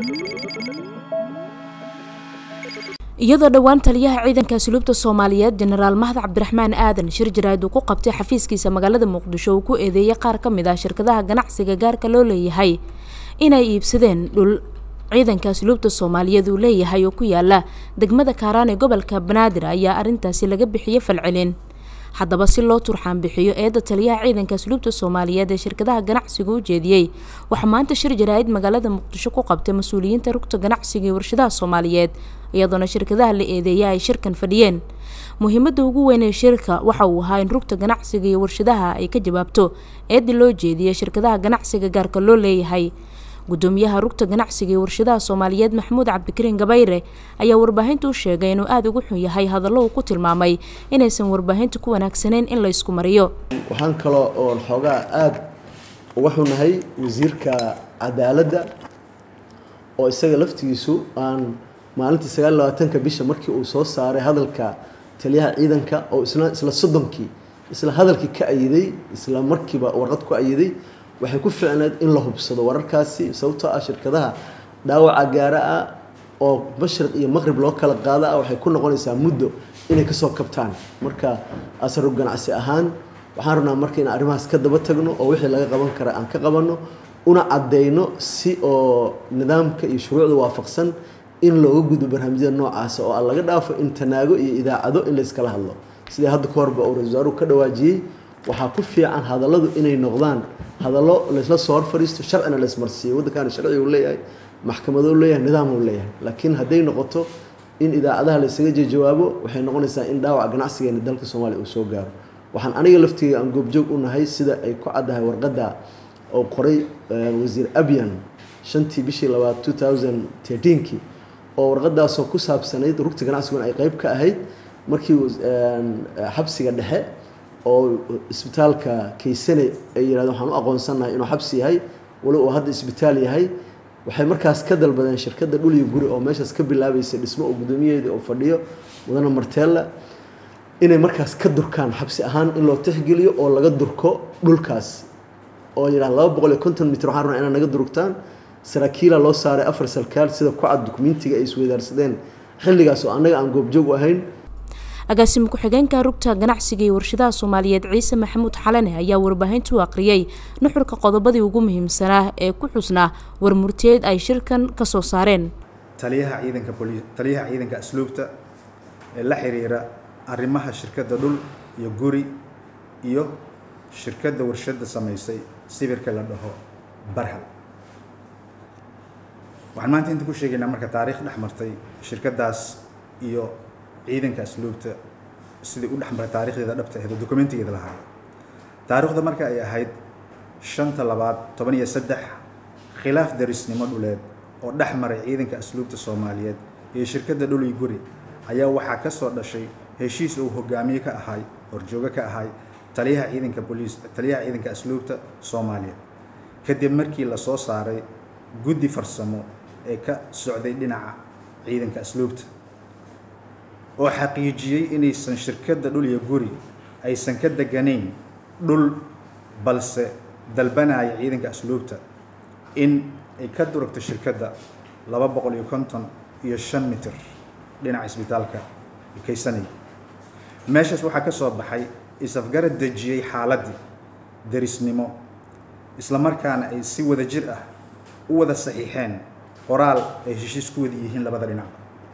iyadoo dhowaan taliyaha ciidanka asluubta soomaaliyeed jenaraal mahad cabdiraxmaan aadan shir jaraad uu ku qabtay xafiiskiisa magaalada muqdisho uu ku eedeeyay qaar ka mid ah shirkadaha ganacsiga gaarka loo leeyahay inay iibsadeen dhul ciidanka asluubta soomaaliyeed uu leeyahay oo ku yaala degmada kaaraan ee gobolka banaadir ayaa arrintaasi laga bixiyey falcelin haddaba si loo turxaan bixiyo eedda taliyaha ciidanka asluubta soomaaliyeed ee shirkadaha ganacsiga u jeediyey waxaa maanta shir jaraa'id magaalada muqdisho ku qabtay mas-uuliyiinta rugta ganacsiga ee warshadaha soomaaliyeed iyadoona shirkadaha la eedeeya ay shirkan fadhiyeen muhiimadda ugu weyn ee shirka waxa uu ahaa in rugta ganacsiga iyo warshadaha ay ka jawaabto eedda loo jeediyey shirkadaha ganacsiga gaarka loo leeyahay gudoomiyaha rugta ganacsiga ee warshadaha soomaaliyeed maxamuud cabdikariin gabayre ayaa warbaahinta u sheegay inuu aada ugu xun yahay hadallo uu ku tilmaamay inaysan warbaahinta ku wanaagsaneyn in la ysku mariyo waxaan kaloo oon xoogaa aada uga xunahay wasiirka cadaaladda oo isaga laftigiisu aan maalintii sagaal labaatanka bisha markii uu soo saaray hadalka taliyaha ciidanka oo isla isla soddonkii isla hadalkii ka ayiday isla markiiba warqad ku ayiday waxay ku ficneed in la hubsado wararkaasi sababtoo ah shirkadaha dhaawaca gaara ah oo mashriq iyo maqrib loo kala qaada ah waxay ku noqonaysaa muddo inay kasoo kabtaan marka asarug ganacsi ahaan waxaan rabnaa marka in arrimahaas ka daba tagno oo wixii laga qaban kara aan ka qabanno una caddeyno si oo nidaamka iyo shuruucda waafaqsan in looga gudo barnaamijyada noocaasa oo aan laga dhaafo in tanaago iyo idaacado in la iskala hadlo sidai hadda ka horba uu ra-isul wasaaruhu ka dhawaajiyey waxaa ku fiican hadalladu inay noqdaan hadallo laysla soo hor fadhiisto sharcina la ismarsiiyo waddankaana sharci uu leeyahay maxkamadou leeyahay nidaam uu leeyahay laakiin hadday noqoto in idaacadaha la isaga jawaabo waxay noqonaysaa in dhaawac ganacsigeena dalka soomaaliya uu soo gaaro waxaan aniga laftiga aan goobjoog u nahay sida ay ku caddahay warqadda oo qoray wasiir abyan shantii bishii labaad two thousand thirteenkii oo warqadaasoo ku saabsanayd rugta ganacsiguna ay qeyb ka ahayd markii xabsiga dhexe oo isbitaalka kaysane ay yirahdeen waxaan u aqoonsannahay inuu xabsi yahay wali uu hadda isbitaal yahay waxay markaas ka dalbadeen shirkadda dhul iyo guri oo meeshaas ka bilaabaysay dhismo oo guddoomiyaheeda oo fadhiyo mudane marteella inay markaas ka durkaan xabsi ahaan in loo tixgeliyo oo laga durko dhulkaas oo yidhaha laba boqol iyo konton mitir waxaan rabnaa inaad naga durugtaan saraakiila loo saaray afar sarkaal sida ku cad dukumentiga ay isweydaarsadeen xilligaas oo annaga aan goobjoog u ahayn agaasimo ku-xigeenka rugta ganacsiga iyo warshadaha soomaaliyeed ciise maxamuud xalane ayaa warbaahinta u aqriyey nuxurka qodobadii ugu muhiimsanaa ee ku xusnaa warmurtiyeed ay shirkan ka soo saareen taliyaha ciidanka boli taliyaha ciidanka asluubta ee la xiriira arrimaha shirkadda dhul iyo guri iyo shirkadda warshadda samaysay sibirka la dhaho barhal waxaan maanta inta ku sheegaynaa marka taariikh dhex martay shirkaddaas iyo ciidanka asluubta sidai u dhexmaray taarikhdeeda dhabta ahayd oo dokumentigeeda lahaa taariikhda marka ay ahayd shanta labaad toban iyo saddex khilaaf darisnimo dhuleed oo dhex maray ciidanka asluubta soomaaliyeed iyo shirkadda dhul iyo guri ayaa waxaa ka soo dhashay heshiis uu hogaamiye ka ahay horjoogo ka ahay taliyaha ciidanka boliis taliyaha ciidanka asluubta soomaaliya kadib markii la soo saaray guddi farsamo ee ka socday dhinaca ciidanka asluubta oo xaqiijiyey inaysan shirkadda dhul iyo guri aysan ka deganayn dhul balse dalbanaya ciidanka asluubta in ay ka durugto shirkadda laba boqol iyo konton iyo shan mitir dhinaca isbitaalka kaysanay meeshaas waxaa ka soo baxay is-afgarad dejiyey xaaladdii derisnimo isla markaana ay si wada jir ah u wada saxiixeen qoraal ay heshiis ku wada yihiin labada dhinac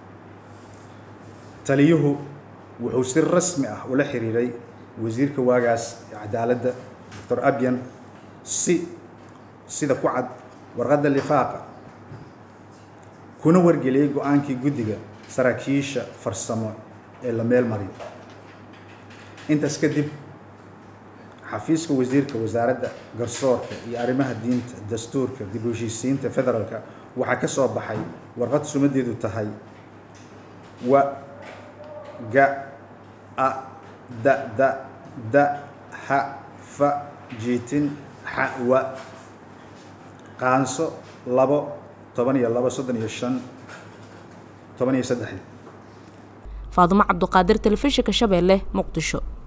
taliyuhu wuxuu si rasmi ah ula xiriiray wasiirka waagaas ee cadaaladda doctor abyan si sida ku cad warqadda lifaaqa kuna wargeliyey go-aankii guddiga saraakiisha farsamo ee la meel mariyo intaas kadib xafiiska wasiirka wasaaradda garsoorka iyo arrimaha diinta dastuurka dib u heshiisiinta federaalka waxaa ka soo baxay warqad sumadeedu tahay wa ga a da da da ha fa jiitin xa wa qaanso labo toban iyo labo soddon iyo shan toban iyo saddex faadumo cabduqaadir telefishinka shabeelle muqdisho